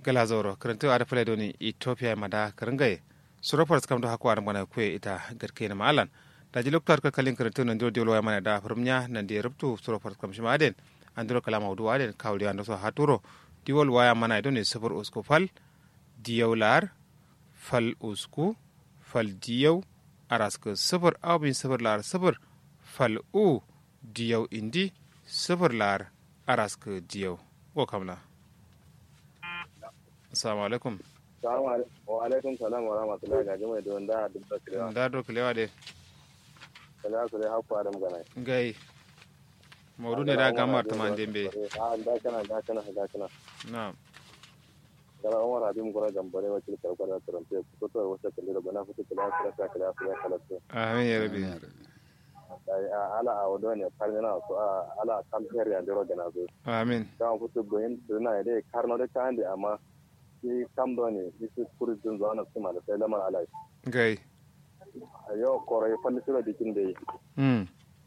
gala zoro karantu ada fule doni ethiopia mada karangaye surafar skam do hakwa mana kwe ita garke na malan da ji loktar ka kalin karantu nan dio lo mana da furumnya nan di rubtu surafar skam shima aden andro kala mawdu aden kawli ando so haturo diwol waya mana doni sufur usku fal diyawlar fal usku fal diyaw araska sufur abin sufur lar sufur fal u diyaw indi sufur lar araska diyaw ko kamla assalamu alaikum wa alaikum salam wa rahmatullahi ga jama'a don da duk da kirewa da do kilewa de kala su dai hakku adam gana gai mawdu ne da gamar taman dembe a da kana da kana da kana na kala umar abin gura gambare wa kil karbar da tarante ko to wata kalle da bana fito kala kala kala kala kala kala amin ya rabi dai ala a wado ne karnana so ala kam her ya dero gana zo amin kan fito goyin duna dai karno da kan da amma shi kam do ne shi kuri dun zo na kuma da sai lamar alai gai a yau koro ya falli sura dikin da yi mm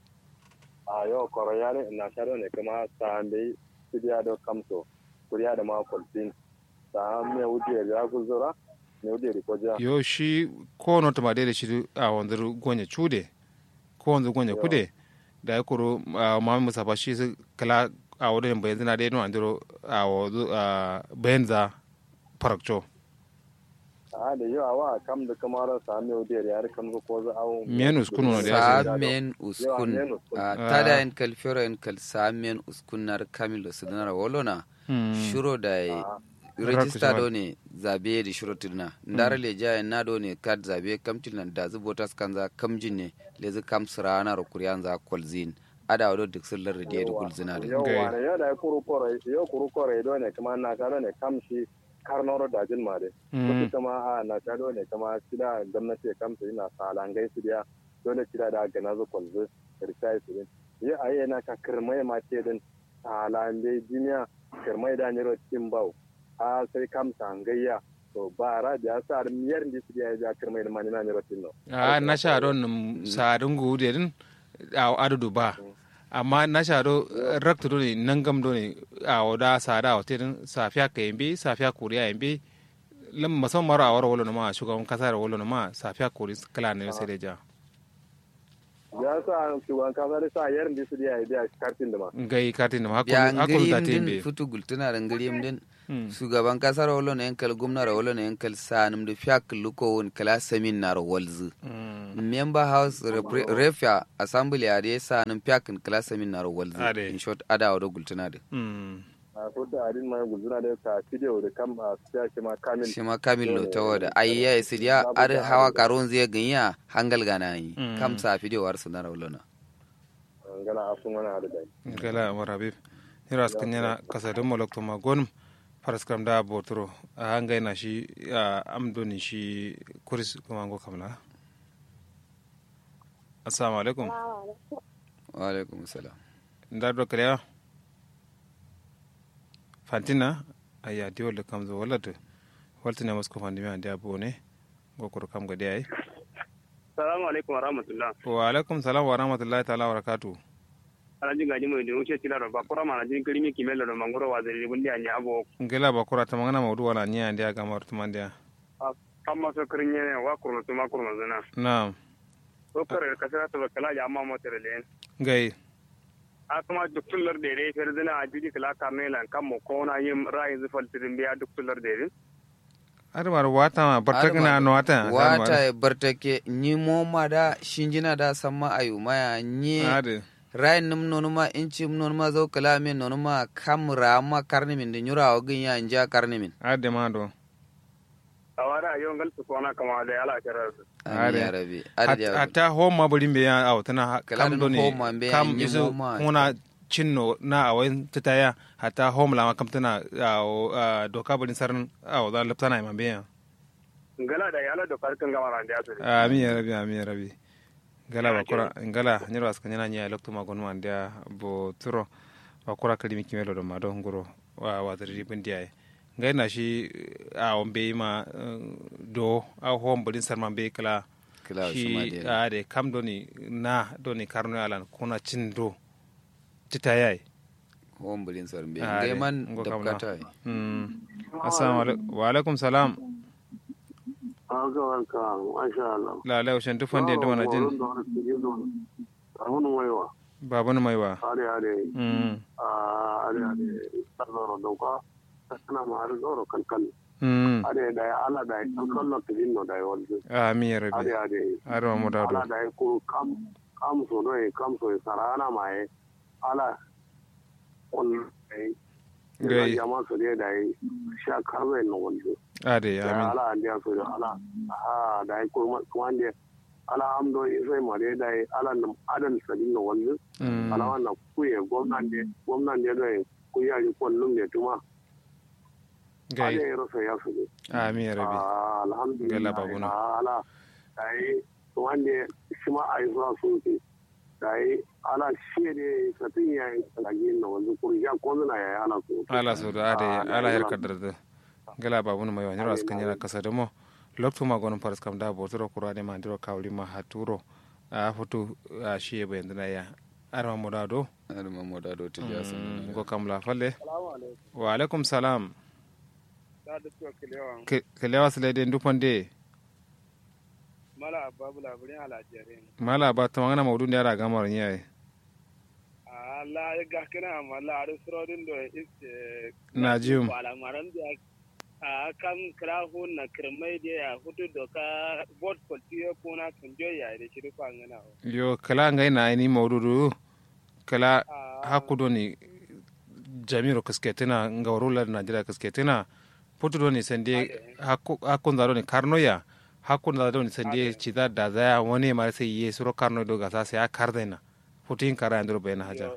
a yau koro ya ne na sharo ne kuma ta bai sidiya do kamso kuriya da ma kwalfin ta me wuce ya guzura me wuce ko ja yo shi ko no tama de shi a wanzar gonya chude ko wanzar gonya kude da ya kuro ma musafa shi su kala a wadon bayan zina de no andiro a wadu bayan za farakcho a da yau wa kam da kamar sa me wuce ya kam ko za awu men uskunu no da ya samen uskun men uskun. a tada en kal fero en kal samen uskun nar kamilo sidana wolona shuro da e register do ne zabe da shuro tilna ndara le ja na do ne kad zabe kam tilna da zu botas kanza kamjin ne le zu kam sirana ro kuryan za kolzin ada wado duk sun larde da gulzina da yau Okay. wa ne yau da ya kuru kore yau kuru kore do ne kuma na karo ne kam shi karnoro da jin mare wasu kama a na karo ne kama sida gwamnati kam su ina salangai su dia dole sida da gana zu kwalzu rikai su din yi a yi na ka kirmai ma ce din salangai jiniya kirmai da niro cikin bau a sai kam sangayya to ba ra da ya sa miyar da su dia ya kirmai da mani na niro cikin no a na sha don sadin gude din a adudu ba amma na sha do rakta do ne nan gam do ne a wada sada wa tirin safiya ka yambe safiya kuriya yambe lam musamman mara a wara wolo ma shugaban kasa da wolo ma safiya kuri kala ne sai da ja ya sa shugaban kasa da sa yarin da su dia ya biya kartin da ma ngai katin da hakku ya hakku da ngirim din tembe futu gultuna da ngirim din shugaban kasar wolo na yankal gumna ra wolo na yankal sanum da fiyak luko won kala samin na walzu member house repre- refia assembly a da sanum fiyak kala samin na walzu Ade. in short ada wa gultuna da a kuta adin ma guzuna da ka video da kam a siya shi ma kamil shi ma kamil lo ta wada ai ya isi ya ar hawa karon zai ganya hangal gana yi Mm. kam sa video war su na wolo na gana asun wani hadu da gala marabib hiras kanyana kasadin molokto ma gonum paraskram da botoro a hangai na shi a amdoni shi kuris kuma ngo kamla assalamu alaikum wa alaikum salam ndar do kalewa fantina aya diwol kam zo wallata waltina masko fandimi ande abone gokoro kam gade ay Salamu alaikum wa rahmatullah. wa alaikum salam wa rahmatullahi ta'ala wa barakatuh Ana jin gaji mai don wuce tila ba kura mana jin kirimi kimel da mangoro wa zai gundi anya abo. ngela bakura tamangana mawdu wala nya ande aga mar tumande Kan maso kirin ne wa kurma tuma kurma zana. na'am So kare ka sara ta kala ya amma mota da len. gai A kuma duk tullar da dai fer zana a jiji kala karne lan kan mo ko na yin ra'ayi zufal tirin biya duk tullar da dai. adamar wata ma bartakna no wata wata ya bartake ni moma da shinjina da samma ayu maya ni ade rai num nonuma inci nonuma zo kala min nonuma kam rama karni min da nyura wa gin ya inja karni min ade ma do A wara yau ngal su kona kama da ala kira su. amin ya rabi adi ya rabi hatta homa bari be ya aw tana Kala kam dun do ni homa be kam yin isu homa. kuna cinno na awen titaya hatta hom la kam tana aw doka bari sarn aw da laptana ma be ya Ngala da yala da farkin gama ran da su. amin ya rabi amin ya rabi gala bakura ngala nyiro aska nyana nya lokto ma gon man dia bo turo bakura kalimi kimelo do ma do ngoro wa wa dari bindi ay ngai na shi a on be ma eh, do a hom bari sarman be kala kila shi ma shi dai a de kam doni na doni karno alan kuna cin do tita yai hon bulin sarbe Ah, ngai dai, man ngo kam na. dabkata mm assalamu alaikum wa alaikum salam Haka warka, masha Allah. la la ushan tufan da yadda mana jin Ahunu waiwa, babun maiwa are are, mm are are, tsaro dauka, tana ma har zoro kankan. mm Are da ya ala da ya kankan na tijin no da ya wanzu. amin ya rabi Are are, arwa mu dado ala da ya kuru kam, kam so no ya kam so ya sarana ma ya, ala, on, Gai. ya jama so ne da ya sha karbe no wanzu. ade da amin ala an dia so da ala ha da ai ko kuma ne ala amdo sai mare da ai ala nam adan sadin no wallu mm ala wannan kuye gwamnan ne gwamnan ne da ku ya ji kullum ne tuma ala gai ya rasa ya su ne amin ya rabi Ah, Gala alhamdulillah babuna. Ah, ala ai wanda shi ma ai zuwa su ke dai ala shi ne satin ya yi kalagi na wanzu kuri ya ko na ya ala su ala so da ade Ah, ala her ila- kadar da gala babun maiwa nyoro Amin, askan yana kasa da mo lokto ma gonun faras kam da botoro kurade ma ndiro kawli ma haturo a fotu a shiye bayan dana ya arwa mu dado har mamu da do tiya Mm, sun go kam la falle salamu alaikum wa alaikum salam da da tuwa kilewa Ke- kelewa sile de ndupande mala babu labarin alajere mala ba to ngana mawdun yara gamar nyaay a la ga kana mala ar surodin do iste najim wala maran da a kam kra hun na kirmai da ya hutu doka bot kwaltiyo kuna kan joya da shi rufa ngana yo kala ngai na ni mawdudu kala a hakudo ni jamiro kasketina ngawrula najira kasketina putudo ni sende hakku hakku ndaro ni karno ya hakku ndaro ni sende chida dazaya woni mare sai ye suro karno do gasa sai a kardena putin kara ndro bayna haja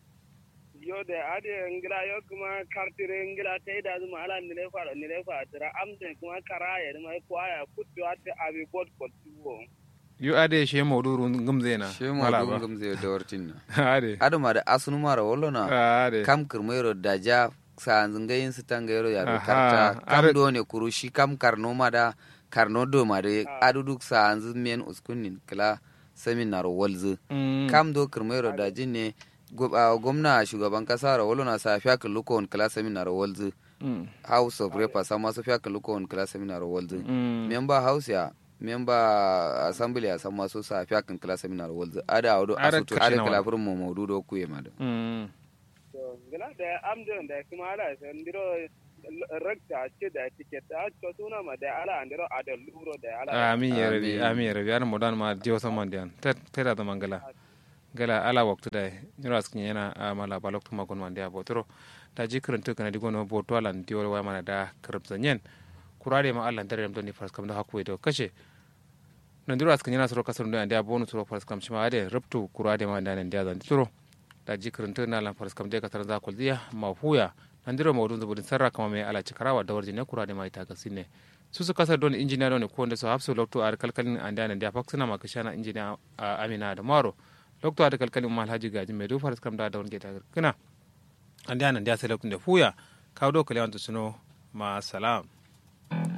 yo da ade ngira yo kuma kartire ngira ta da zuma ala ni le fara ni le fara tira amde kuma karaya ni mai kwaya kutto ate abi bot kwaltiyo yo ade she mawduru ngumzena she ma mala dum ba gum zai da wartin na ade adama da asunu mara wallona ade kam kirmairo da ja sa zungayin su tangayro ya Aha, karta are- kam do ne kurushi kam karno ma da karno do ma da aduduk sa anzu men uskunnin kala seminar walzu Mm. kam do kirmairo da jin ne gu- a gwamna shugaban kasa ra wallona sa fiya kalukon kala seminar walzu Mm. house of repa sama su fiya kalukon kala seminar walzu Mm. member house ya member assembly ya sama su sa fiya kan kala seminar walzu ada audo Are asutu kashi ada na kala wala. furin mu maududo ku ma da Mm. to gila da amdo da kuma ala san diro rakta ce da ticket ta to suna ma da ala andiro ada luro da ala amin ya rabi Amin. amin ya rabi ana modan ma diyo saman diyan tera da mangala gala ala waktu da nyoro askin yana a mala balok tuma gon man dia botoro ta ji kuruntu kana digo no boto ala diyo wa mana da karab zanyen kurare ma Allah dare don ni fas kam da hakku do kashe nan diro askin yana soro kasar ndo dia bonu soro fas kam shima ade rubtu kurade ma da nan dia zan turo ta ji kuruntu na lan fas kam de kasar za kul dia ma huya nan diro mawdun zubudin sarra kama me ala cikarawa da warjine kurade ma ita gasine su su kasar don injiniya don ko wanda su hafsu lokto a kalkalin an da nan da faksuna ma kashana injiniya a amina da maro lokto a kalkalin ma alhaji gaji mai dufar kam da da wani geta kana an da nan da sai lokacin da fuya kawo do kalewan suno ma salam